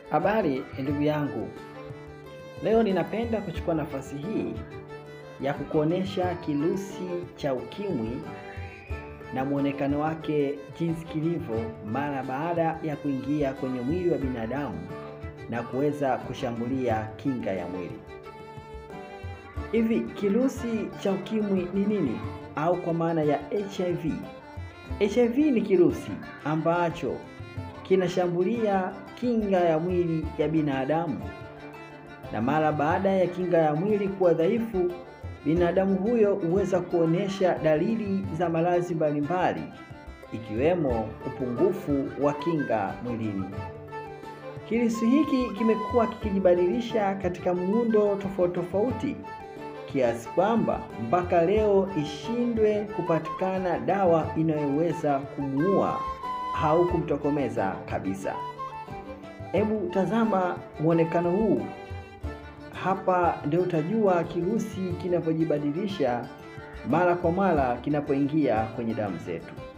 Habari ndugu yangu, leo ninapenda kuchukua nafasi hii ya kukuonesha kirusi cha ukimwi na muonekano wake jinsi kilivyo mara baada ya kuingia kwenye mwili wa binadamu na kuweza kushambulia kinga ya mwili. Hivi kirusi cha ukimwi ni nini? Au kwa maana ya HIV. HIV ni kirusi ambacho kinashambulia kinga ya mwili ya binadamu, na mara baada ya kinga ya mwili kuwa dhaifu, binadamu huyo huweza kuonesha dalili za maradhi mbalimbali ikiwemo upungufu wa kinga mwilini. Kirusi hiki kimekuwa kikijibadilisha katika muundo tofauti tofauti kiasi kwamba mpaka leo ishindwe kupatikana dawa inayoweza kumuua au kumtokomeza kabisa. Hebu tazama muonekano huu hapa, ndio utajua kirusi kinavyojibadilisha mara kwa mara kinapoingia kwenye damu zetu.